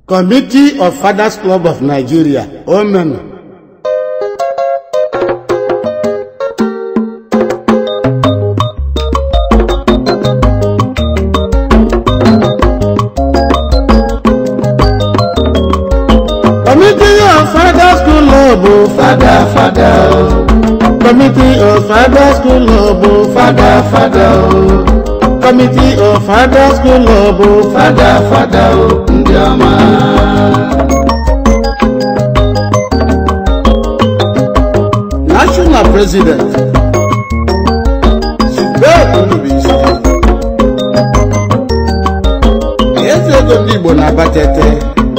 Committee of Fathers Club of Nigeria, Omenu. Committee of Fathers Club of Fada fada o, Committee of Fathers Club of fada fada o, Committee of Fathers Club of fada fada o, ndị ọma. National President Zubed Ndubuisi eze ego ndị Igbo na-abatete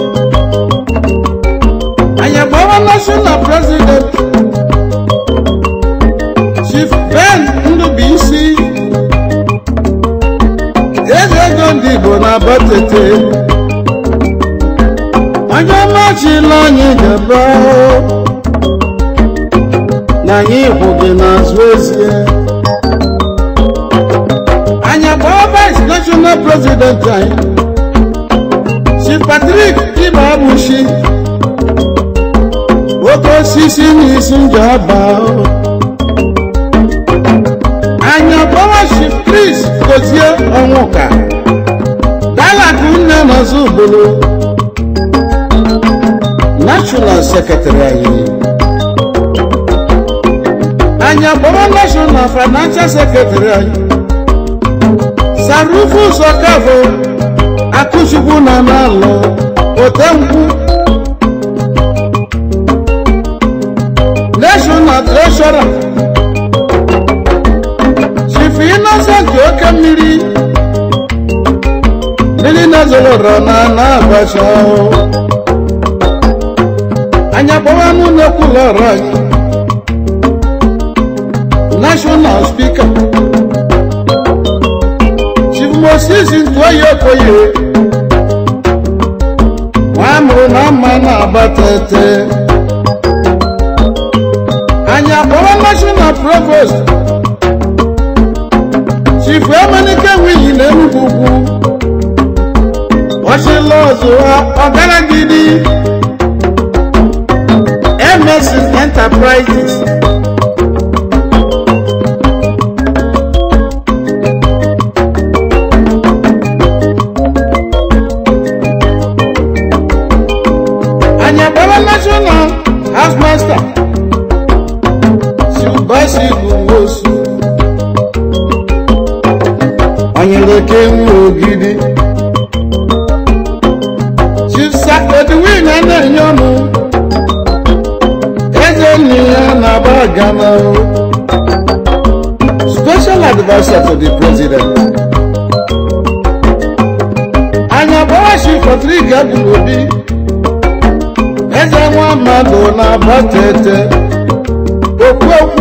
anyị agbawa National President Chief Ben Ndubuisi eze ego ndị Igbo na-abatete onye ọma chila anyị gaba na anyị hụ gị n'azụ ezie anyị gbaa vice national president anyị si patrik ibabushi oke osisi n'isi njọ aba anyị agbawa chief chris gozie ọnwụka dalakụ nne n'ọzọ ugboro national secretary anyị anyị akpọrọ national financial secretary anyị sarufus ọkafọ akụchukwu na n'alụ otenkwụ national treasurer chief innocent oke mmiri mmiri nazoloro na na-agbacha anyị akpọrọ anụ na-ekwulọ ọrụ anyị national speaker chief moses ntụoyi okoye nwa mụrụ na mma na-agbatete anyị akpọrọ national provost chief emenike wiyi na enugwu ugwu ọchịla ọzọ ọgaragidi emesin enterprises anyị agbara national house master silbasi gbuwosu onyeleke nwe ogidi chisa edwin na-enye ọnụ eze nne ya na-aba gana special advisor to the president anyị agbara chief patrik abụrụ obi eze nwa mmadụ na-agbatete okwu okwu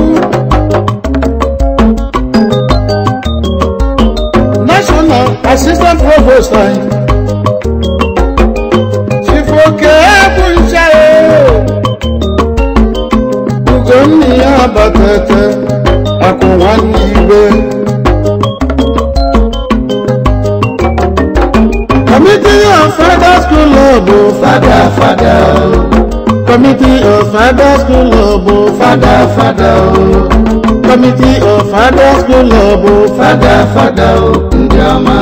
national assistant provost anyị chief oke bụ ncha ugonna ya abatete akụ nwanne igwe committee of fathers club Fada fada o, committee of fathers club fada fada o, committee of fathers club fada fada o, ndị ọma.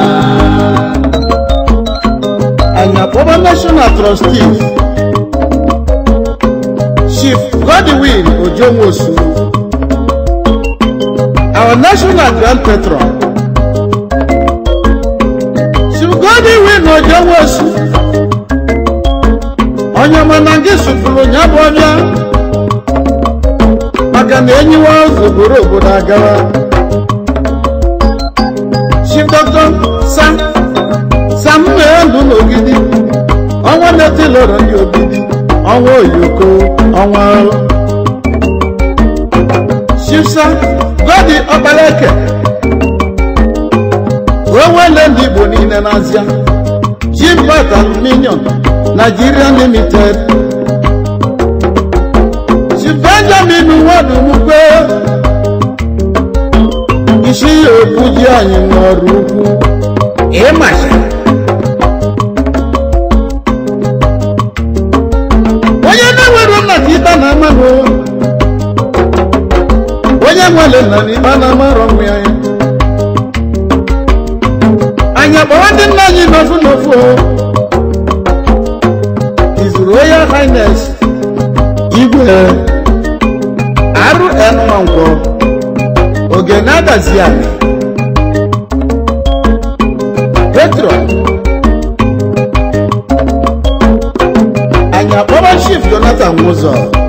anyị akpọba national trustees chief godwin ojonwosu our national grand patron chief godwin ojonwosu onye ọma na gị sụpụrụ ya bụ ọbịa maka na enyiwa ụzọ buru obodo agawa chief dr sam sam na-elu n'ogidi ọnwa na-etilọrọ ndị ogidi ọnwa oyoko ọnwa chifsa godi ọkpaleke onwele ndị igbo niile n'azịa jimbat aluminium nigeria limited chief benjamin nwadumukwe isi ya okwu ji anyị n'ọrụ ukwu ịmasha nwere nna n'ikpe na amarọ nwe ya anyị akpọrọ ndị nna anyị n'ofu n'ofu o His Royal Highness igwe RN Nwankwọ oge na-adazi anyị Petron anyị akpọrọ Chief Jonathan Nwụzọ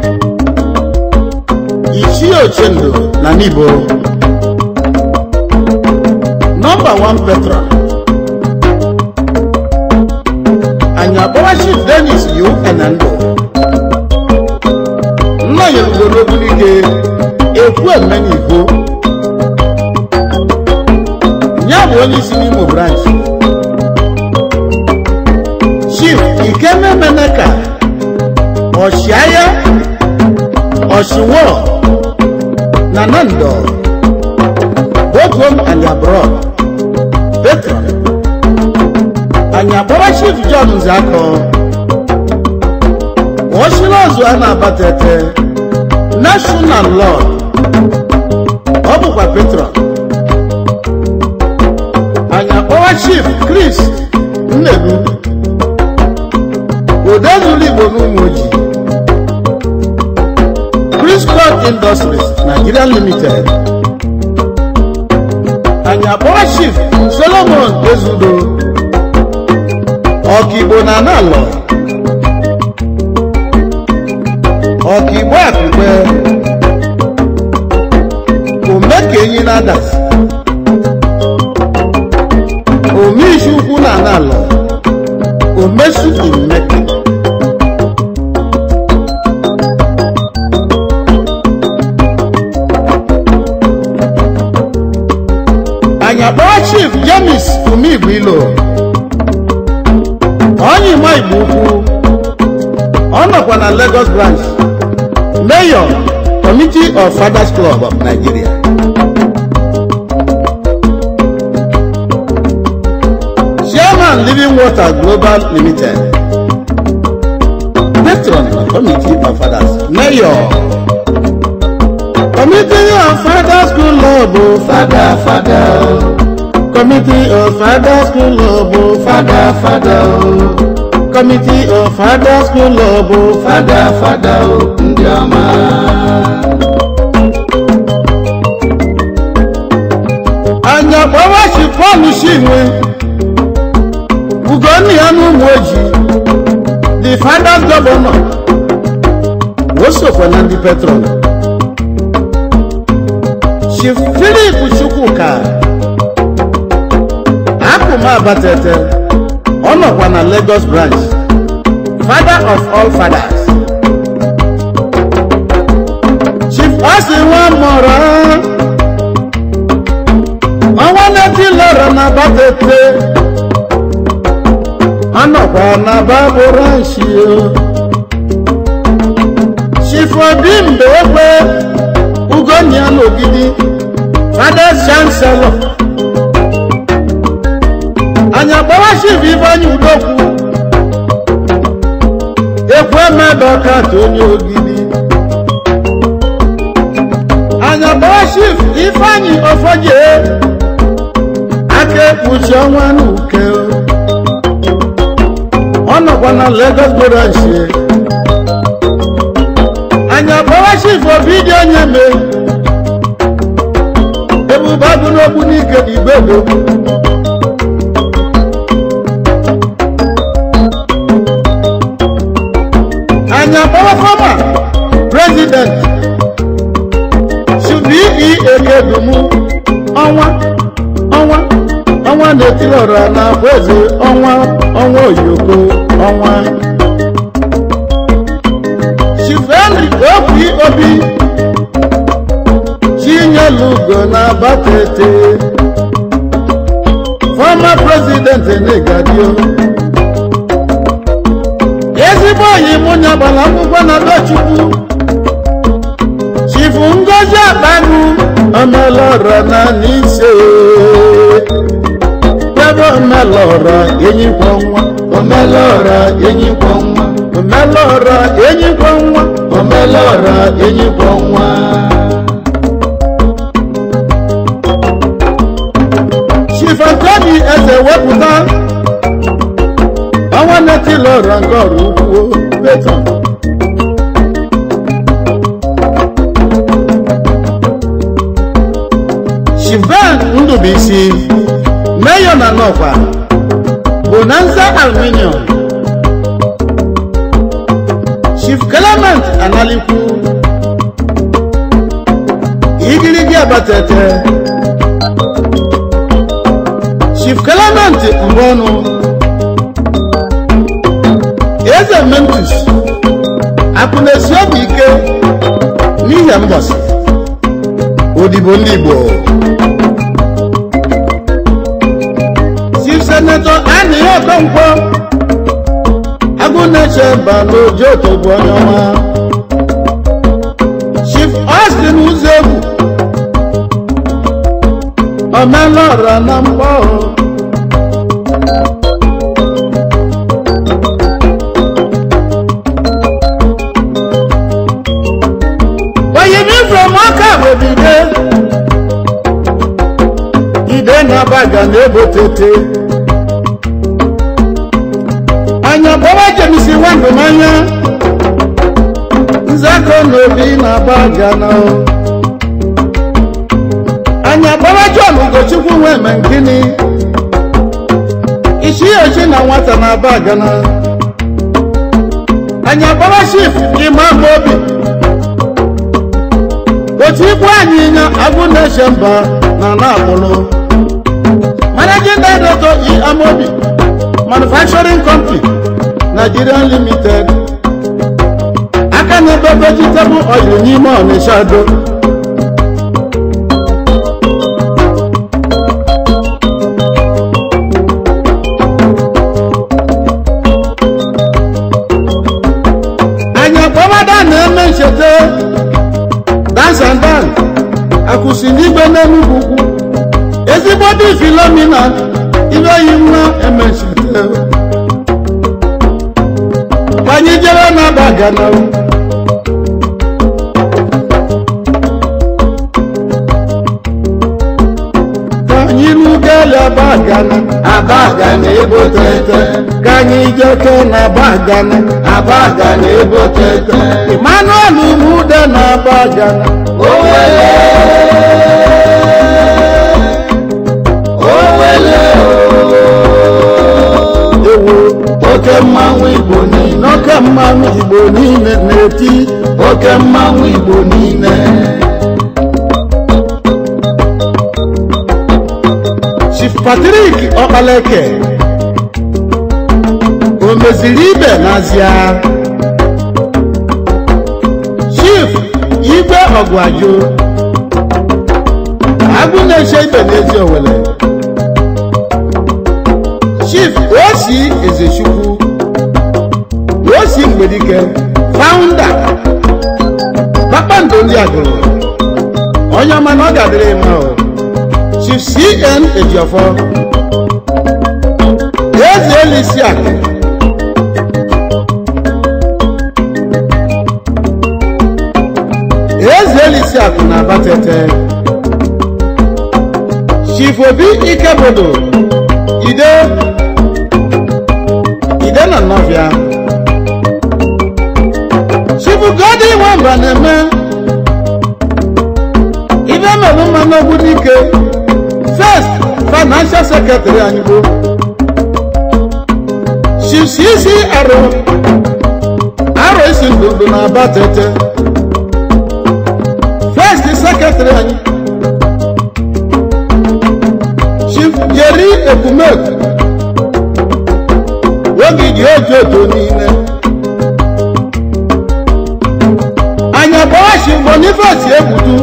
Ichie Ochendo na Nibo nọmba 1 Petron anyị akpọrọ Chief Dennis Yu Enando nna ya ugboro obunike ekwu emeni igbo ya bụ onye isi n'Imo branch Chief Ikememeneka ọchịagha ọchịwọ na Nando both home and abroad patron anyị akpọrọ Chief John Nzakọ ọchịrị ọzọ a na-abatete national lord ọ bụkwa patron anyị akpọrọ Chief Chris Nnebu odezuru Igbo n'ụmụ ojii Chris Scott Industries Nigeria Limited anyị akpọrọ Chief Solomon Ezudo ọkaigbo na analọ ọkaigbo akụkpe omekenyi na adasi omeisi ukwu na analọ omesu imeke anyị akpọrọ Chief James Umigwilo onye ime igbo ukwu ọ nọkwa na Lagos branch mayor committee of fathers club of Nigeria chairman living water global limited patron committee of fathers mayor committee of fathers club of fada fada o committee of fathers club of fada fada o committee of fathers club of fada fada o ndị ọma anya kpọwa shifọn shinwe ugonna ya na ụmụ ojii the fathers governor wosokwa na ndị petron chief philip chukwuka akụma abatete ọ nọkwa na lagos branch father of all fathers chief osi nwa mọrọ ọnwa na-eti lọrọ na batete ọ nọkwa na babụ ranchi chief obi mgbe egbe ugonia n'ogidi fada chancellor anya gbawa chief ifeanyi udokwu ekwu emedoka ka onye ogidi anya gbawa chief ifeanyi ofoje aka ekpuchi ọnwa n'uke ọ nọkwa na Lagos branch anya gbawa chief obi dị onye me ebube agụ n'okwu n'ike igbedo anya gbawa fọma president chubi ekedumu ọnwa ọnwa ọnwa na-etiri ọra na afọ eze ọnwa ọnwa oyoko ọnwa chief henry okwi obi chinyelugo na abatete former president negadio ezigbo oyi mụ nyagbara akwụkwọ na dochukwu chief ngozi akpagụ omelọra na n'ise ebe omelọra enyikwa nwa omelọra enyikwa nwa omelọra enyikwa nwa omelọra enyikwa nwa na-ewepụta ọnwa netilọra nke ọrụ ukwuo beton shivan ndụbụisi meyo na nọkwa bonanza aluminium chief clement analikwu igirigi abatete chief clement mbọnụ eze mentus akụnesi obi ike n'ihe mbọsị odibo ndị igbo chief senator anihe okonkwo agụneche balojoto bụ onye ọma chief austin uzegwu omelọra na mkpọ oyimi from ọka webide ide na baga na ebotete anya gbawa jemisi nwandụmanya nzakọ na obi na-agba gana anya gbawa john ugochukwu nweme nkini isi ochi na nwata na-aba gana anya gbawa shif imam obi otu ikwu anyị nya agụ na-eche mba na na-akpụrụ managing director e amobi manufacturing company Nigerian limited aka na-ebe vegetable oil n'ime ọnịsha do anya kpọmada na-eme ncheta dance and dance akwụsị n'igbe n'enugwu ugwu ezigbo dị filomina ibe yi nwa eme ncheta anyị jere na-aba gana ka anyị n'ugele aba gana abaga na ebotete ka anyị jeke na aba gana abaga na ebotete emmanuel umude na aba gana owele owele ewo oke mmanwụ igbo niile n'oke mmanwụ igbo niile na-eti oke mmanwụ igbo niile chief patrick ọkpaleke o meziri ibe n'azịa chief igwe ọgwaju agụ na-eche ibe n'ezi owele chief osi ezechukwu osi mgbedike founder kpakpando ndị agụrụ onye ọma na ọ ga-adịrị mma o chief cn ejiofọ eze elisi akụ eze elisi akụ na abatete chief obi ikebodo ide ide na nnọbịa chief godi nwamba na-eme ibe mere mma n'ogbu dike first financial secretary anyị bụ chief cc aro aro isi ndụndụ na aba tete first secretary anyị chief jerry ekumeku ogidi ojoto niile anya gbawashi boniface egbudu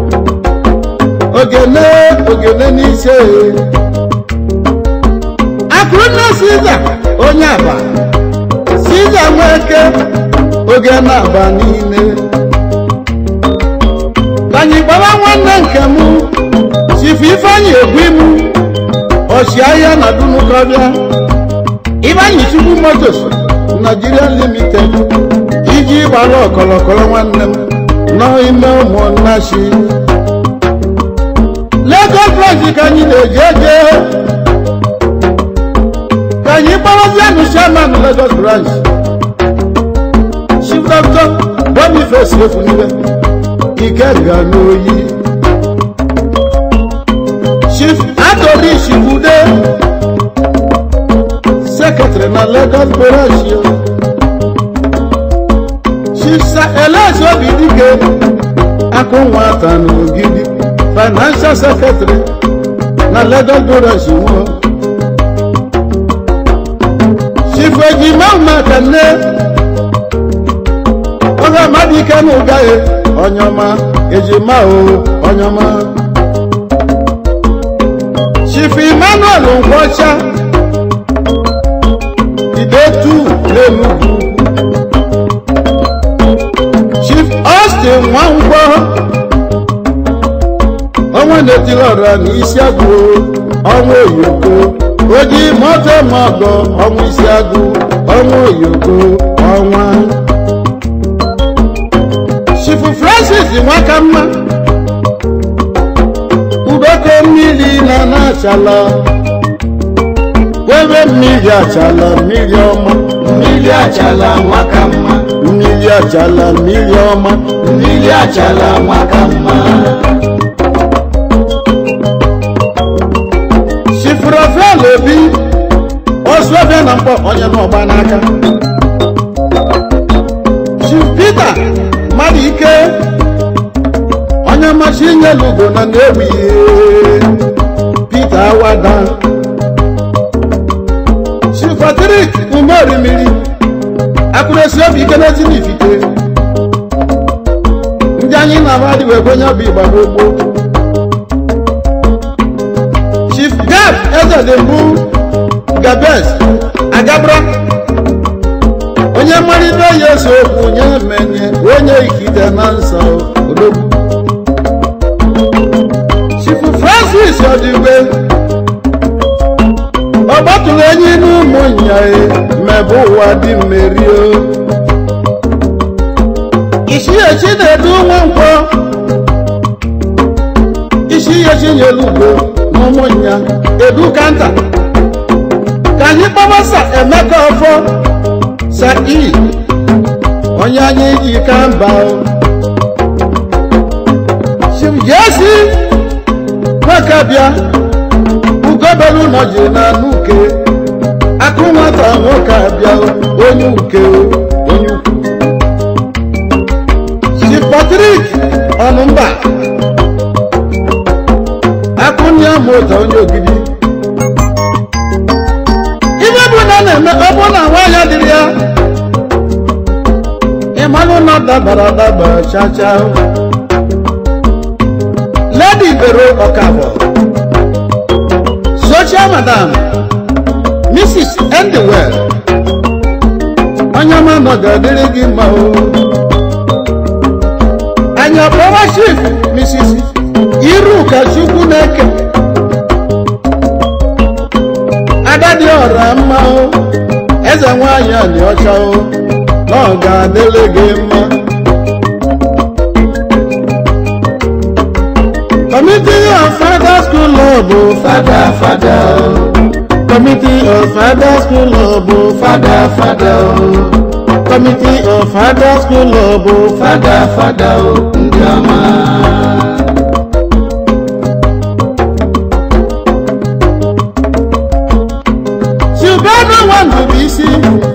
ogene ogene n'ise akụrụnna siza onye aba siza nweke ogene aba niile anyị gbara nwanne nke m chifu ifeanyị egwu imu ọchịagha na dunukọbịa Ibanyi Chukwu Motors Nigeria Limited iji gbara ọkọlọkọrọ nwanne m n'ime ụmụnnachi Lagos branch ka anyị na-eji eje anyị gbarazianụ chairman lagos branch chief doctor boniface efunile ikenga n'oyi chief atorish bude secretary na lagos branch yo chief sir elias obidike akụ nwata n'ogidi financial secretary na lagos branch nwụọ chief ejima makanne oge mmadụ ike na ụgaghị onyọma ejima o onyọma chief emmanuel nkwọcha idetu n'enugwu chief austin nwankwọ ọnwa na-etiri ọra n'isi agụ ọnwa oyoko oji moto mọgọ ọnwa isi agụ ọnwa oyoko ọnwa chifu francis nwakamma udoko mmiri na na-achala webe mmiri achala mmiri ọma mmiri achala nwaka mma mmiri achala mmiri ọma mmiri achala nwaka mma chifu rafael obi osuobia na mkpọ onye n'ọgba n'aka chief peter mmadụ ike onye mmachi inyelu ugo na na-ewi peter awada chief patrik umerimiri akụresi obi ike na tinifite ndị anyị na-amadị wee kwenye bụ igba gbogbo chief gab ezedembu gabes agabra onye mmalite ya ese okwu nye menye onye ikide na nsọ odogwu chifu francis ọdịgwe ọ gbatụrụ enyi n'ụmụ nyae mebe ụwa dị mmerio isi echi na-edu nwa nkwọ isi ihe chinyelugbo n'ụmụnya edu kanta ka anyị kpọbasa emeka ọfọ sa i onye anyị ji ka mba chief jesi nwaka bịa ugobelu nọji na nuke akụ nwata nwoke abịa onye uke onye ukwu chief patrik ọnụmba akụnye mụta onye ogidi ibe bụ na na-eme ọ bụ na nwaanyị dịrị ya ịmalụ na dabara adaba chacha lady bero ọkafọ social madam mrs endewell onye ọma nọ ga-adịrị gị mma o anyị ọkpọwa chief mrs iruka chukwu na-eke agadi ọra mma o eze nwanyị anyị ọcha o na ọ ga-adịrị gị mma Committee of Father School Love bụ fada fada o Committee of Father School Love bụ fada fada o Committee of Father School Love bụ fada fada o ndị ọma Silvano Nwandubuisi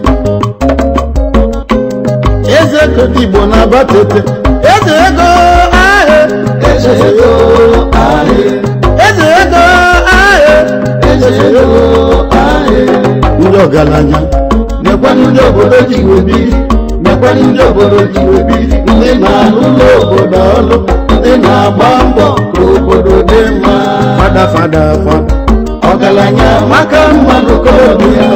Eze Kodigbo na Abatete Eze ego ahụ eze ego ahị Eze ego ahụ eze ego ahị Ndị ọgaranya mekwanụ ndị obodo ji webiri mekwanụ ndị obodo ji webiri ndị na-alụ ụlọ obodo ọlụ ndị na-agba mbọ ka obodo dị mma fada fada fada ọgaranya maka mmadụ korobịa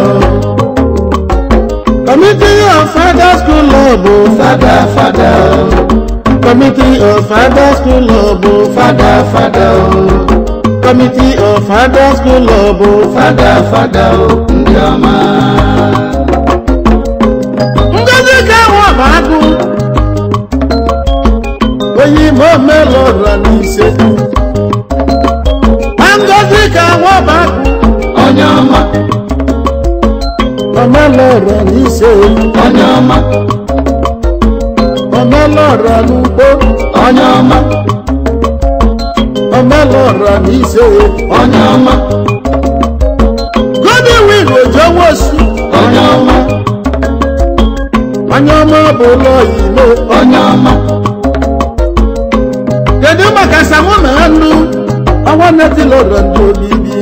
Committee of Father School Love bụ fada fada Committee of Father School Love bụ fada fada Committee of Father School Love bụ fada fada ndị ọma Ngozi ka nwa bụ agụ onye ime omelụra n'ise na ngozi ka nwa bụ agụ onye ọma n'ise onye ọma omelọra n'ugbo onye ọma omelọra n'ise onye ọma godwin ojowosu onye ọma onye ọma bụ ụlọ ilo onye ọma kedu maka samu na anụ ọnwa netilọra ndị obibi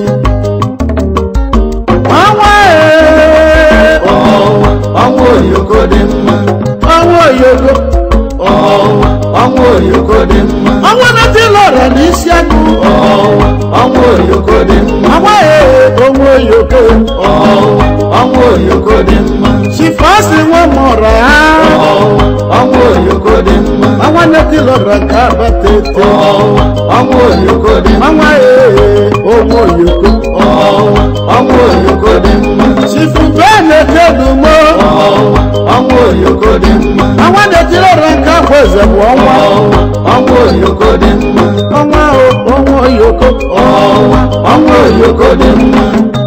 ọnwa ee ọnwa ọnwa oyoko dị mma ọnwa oyogo ọnwa ọnwa oyoko dị mma ọnwa netilọra n'isi agụ ọnwa ọnwa oyoko dị mma ọnwa ee onwe oyogo ọnwa ọnwa oyoko dị mma chifasi nwa mụrụ ha ọnwa ọnwa oyoko dị mma ọnwa netilọra nke abatete ọnwa ọnwa oyoko dị mma ọnwa ee onwe oyogo ọnwa ọnwa oyoko dị mma chifu benekedumo ọnwa ọnwa oyoko dị mma ọnwa netilọra nke akwa eze bụ ọnwa ọnwa ọnwa oyoko dị mma ọnwa o onwe oyogo ọnwa ọnwa oyoko dị mma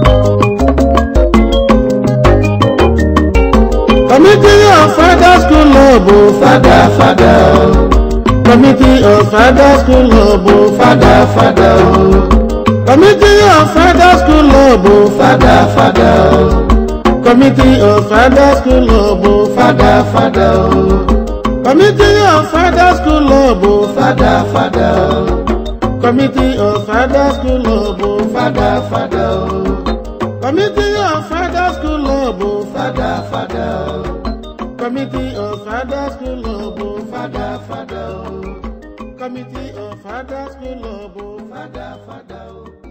Committee of Father School Love, oh, fada fada o Committee of Father School Love, oh, fada fada o Committee of Father School Love, oh, fada fada o Committee of Father School Love, oh, fada fada o Committee of Father School Love, oh, fada fada o Committee of Father School Love, oh, fada fada o Committee of Father School Love, oh, fada fada o Committee of Father School Love, oh, fada fada o Committee of Father School Love, oh, fada fada o.